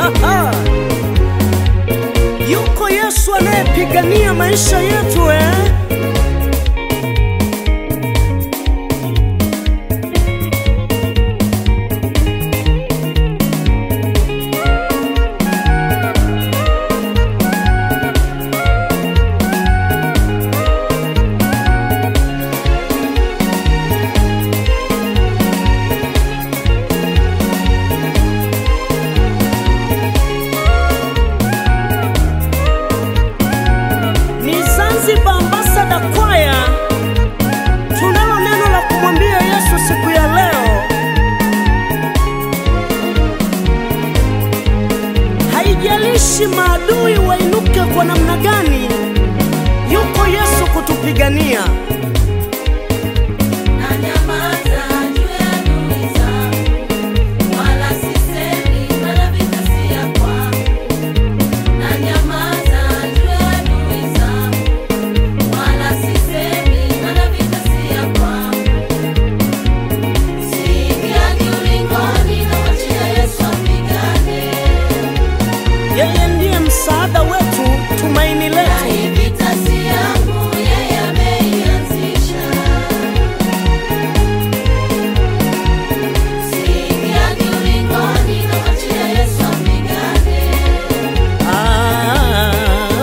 Yuko Yesu anayepigania maisha yetu eh? Ni Zanzibar Ambassador Choir. Tunalo neno la kumwambia Yesu siku ya leo. Haijalishi maadui wainuke kwa namna gani, yuko Yesu kutupigania. Na nyamaza juu ya adui zangu, wala sisemi maana vita si ya kwangu. Na nyamaza juu ya adui zangu, wala sisemi maana vita si ya kwangu. Siingiagi ulingoni, namwachia Yesu apigane. Yeye ndiye msaada wetu, tumaini Na letu. hii vita si yangu, yeye ameianzisha. Siingiagi ulingoni, namwachia Yesu apigane. Ah,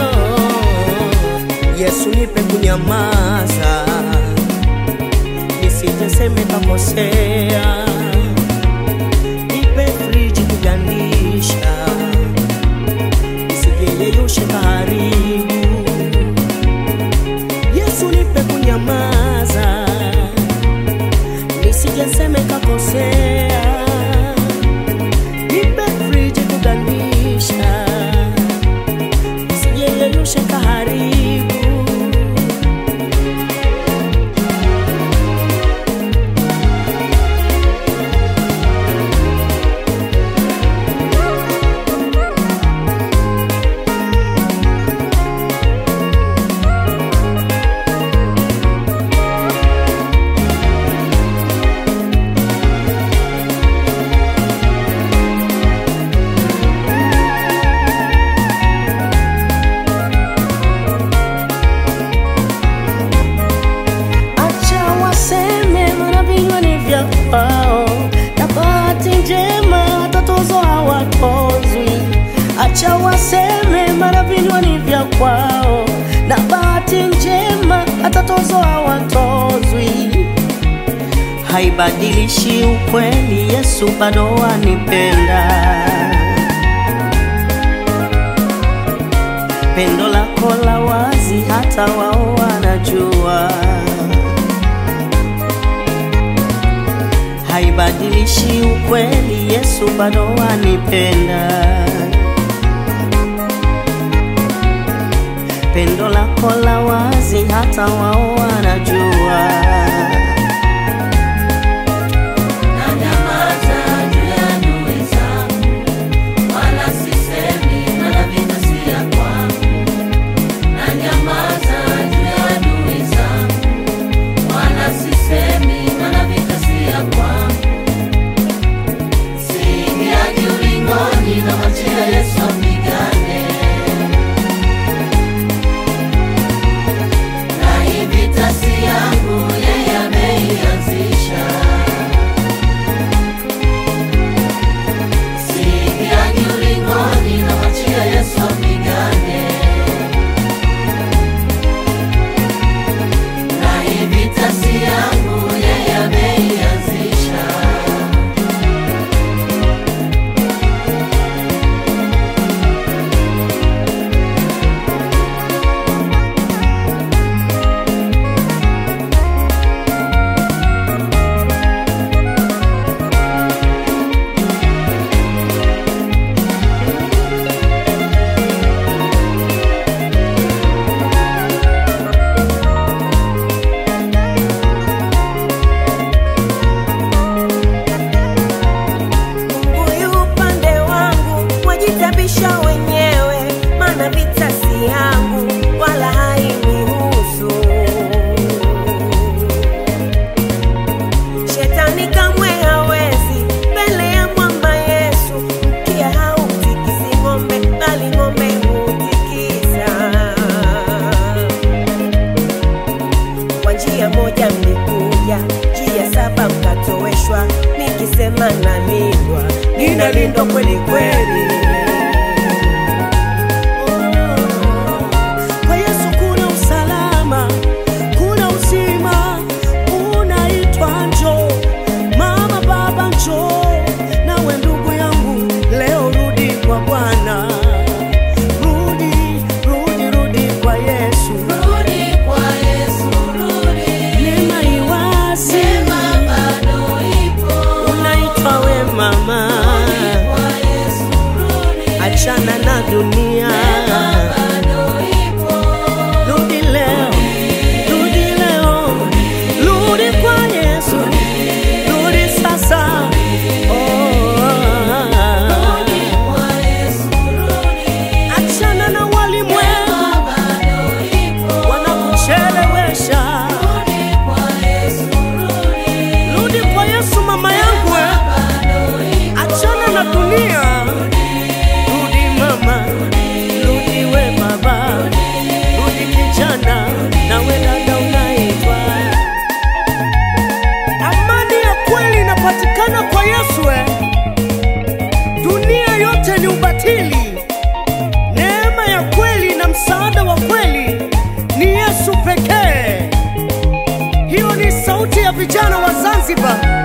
Yesu nipe kunyamaza, nisiteseme kakosea, nipe friji kugandisha, nisijeyeyushe kaharibu. Yesu nipe kunyamaza, nisijaseme kakosea, nipe friji kugandisha sijeyeyushe kaharibu. Acha waseme maana vinywa ni vya kwao, na bahati njema watatozo hawatozwi. Acha waseme maana vinywa ni vya kwao, na bahati njema watatozo hawatozwi. Haibadilishi ukweli, Yesu bado wanipenda. Pendo lako la wazi, hata wao wanajua. haibadilishi ukweli, Yesu bado wanipenda. Pendo lako la wazi, hata wao wanajua. Na nyamaza juu ya adui zangu, wala sisemi maana vita si ya kwangu. Na nyamaza juu ya adui zangu, wala sisemi maana vita si ya kwangu. Siingiagi ulingoni, namwachia Yesu apigane. Na hii vita si yangu, yeye ame moja juu ya saba mkatoweshwa, nikisema nalindwa, ninalindwa kweli kweli. Kwa Yesu kuna usalama, kuna uzima, unaitwa njoo. Mama, baba, njoo. Nawe ndugu yangu, leo rudi kwa Bwana, rudi, rudi, rudi kwa Yesu. Rudi kwa Yesu, rudi. Neema iwazi, Neema bado ipo. unaitwa we mama, Kwa Yesu, rudi. achana na dunia, Bado ipo. rudi leo, rudi leo, rudi kwa Yesu, rudi sasa. Oh, Kwa Yesu, rudi. achana na walimwengu Bado ipo. wanakuchelewesha, Rudi kwa Yesu, rudi. rudi kwa Yesu mama yangu, eh. Bado ipo. achana na dunia, rudi mama, rudi we baba, rudi kijana, nawe dada unaitwa. Amani ya kweli inapatikana kwa Yesu eh. Dunia yote ni ubatili. Neema ya kweli na msaada wa kweli ni Yesu pekee. Hiyo ni sauti ya vijana wa Zanzibar